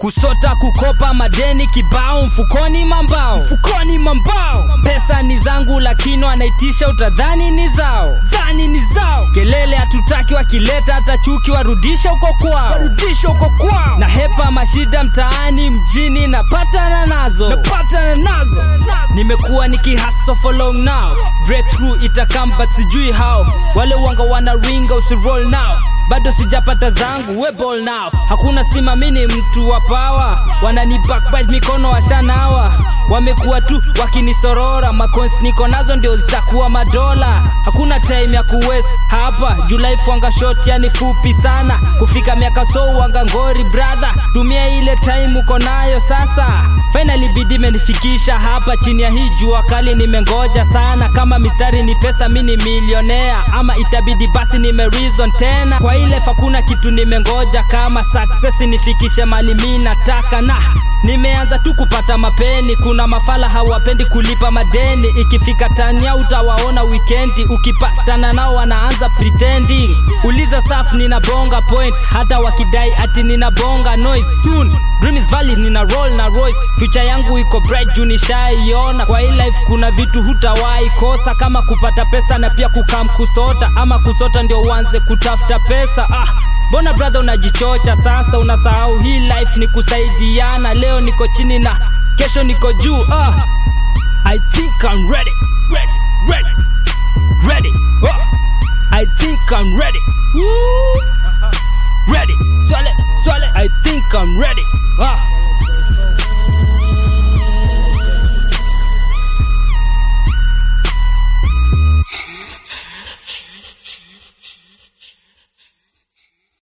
kusota kukopa madeni kibao mfukoni mambao mfukoni mambao pesa ni zangu lakini wanaitisha utadhani ni zao dhani ni zao kelele hatutaki wakileta hata chuki warudisha huko kwao warudisha huko kwao na hepa mashida mtaani mjini napatana nazo napatana nazo nimekuwa nikihaso for long now breakthrough itakam but sijui how wale wanga wana ringa usiroll now bado sijapata zangu we ball now hakuna stima mini mtu wa pawa wanani backbite mikono washanawa wamekuwa tu wakinisorora makons niko nazo ndio zitakuwa madola hakuna time ya kuwest hapa julai fwanga shot yani fupi sana kufika miaka so wanga ngori brother tumia ile time uko nayo sasa finally bidi imenifikisha hapa chini ya hii jua kali nimengoja sana kama mistari ni pesa mi ni milionea ama itabidi basi nime reason tena kwa ile fakuna kitu nimengoja kama success nifikishe mali mi nataka na nimeanza tu kupata mapeni kuna mafala hawapendi kulipa madeni ikifika tania utawaona wikendi ukipatana nao wanaanza pretending uliza saf ninabonga point hata wakidai ati ninabonga noise soon dream is valid nina roll na royce future yangu iko bright juu nishaiona kwa hii life kuna vitu hutawahi kosa kama kupata pesa na pia kukam kusota ama kusota ndio uanze kutafuta pesa ah mbona brother unajichocha sasa unasahau hii life ni kusaidiana leo niko chini na kesho niko juu ah i think i'm ready ready ready ready oh. i think i'm ready Woo. ready swale swale i think i'm ready ah